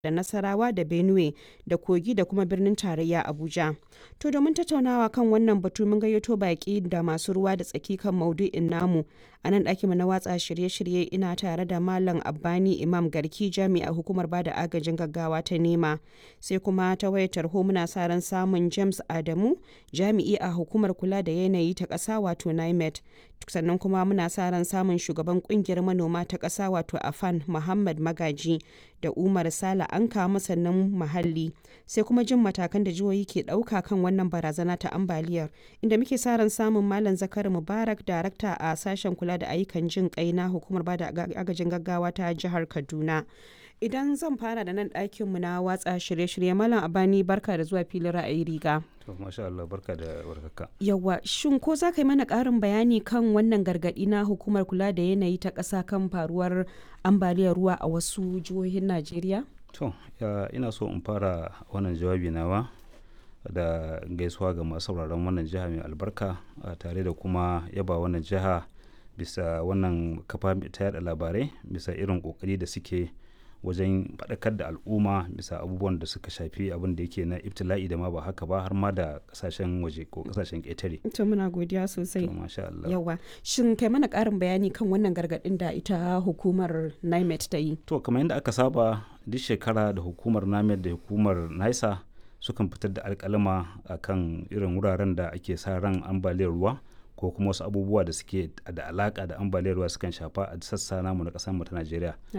da Nasarawa da Benue da Kogi da kuma birnin tarayya Abuja. To domin tattaunawa kan wannan batu mun gayyato baki da masu ruwa da tsaki kan maudu'in namu. A nan ɗakinmu na watsa shirye-shirye ina tare da Malam Abbani Imam Garki jami'a hukumar bada agajin gaggawa ta nema. Sai kuma ta wayar tarho muna sa ran samun James Adamu jami'i a hukumar kula da yanayi ta ƙasa wato NIMET. Sannan kuma muna sa ran samun shugaban kungiyar manoma ta ƙasa wato Afan Muhammad Magaji da Umar Sala Anka masannin muhalli. Sai kuma jin matakan da jihohi ke ɗauka kan wannan barazana ta ambaliyar. Inda muke sa ran samun Malam Zakari Mubarak darakta a sashen kula da ayyukan jin kai na hukumar bada agajin gaggawa ta jihar Kaduna. Idan zan fara da nan ɗakinmu na watsa shirye-shirye Malam Abani barka da zuwa filin ra'ayi riga. To masha Allah barka da warhaka. Yawwa shin ko za ka yi mana ƙarin bayani kan wannan gargaɗi na hukumar kula da yanayi ta ƙasa kan faruwar ambaliyar ruwa a wasu jihohin Najeriya? To ina so in fara wannan jawabi nawa da gaisuwa ga masu sauraron wannan jiha mai albarka tare da kuma yaba wannan jiha bisa wannan kafa ta yada labarai bisa irin kokari da suke wajen faɗakar da al'umma bisa abubuwan da suka shafi abin da yake na ibtila'i da ma ba haka ba har ma da kasashen waje ko kasashen ƙetare. To muna godiya sosai. To masha Allah. Yawa. Shin kai mana ƙarin bayani kan wannan gargaɗin da ita hukumar NIMET ta yi? To kamar yadda aka saba duk shekara da hukumar NIMET da hukumar NISA sukan fitar da alƙalama akan irin wuraren da ake sa ran ambaliyar ruwa ko kuma wasu abubuwa da suke da alaka da ambaliyar ruwa sukan shafa a sassa namu na kasar mu ta Najeriya.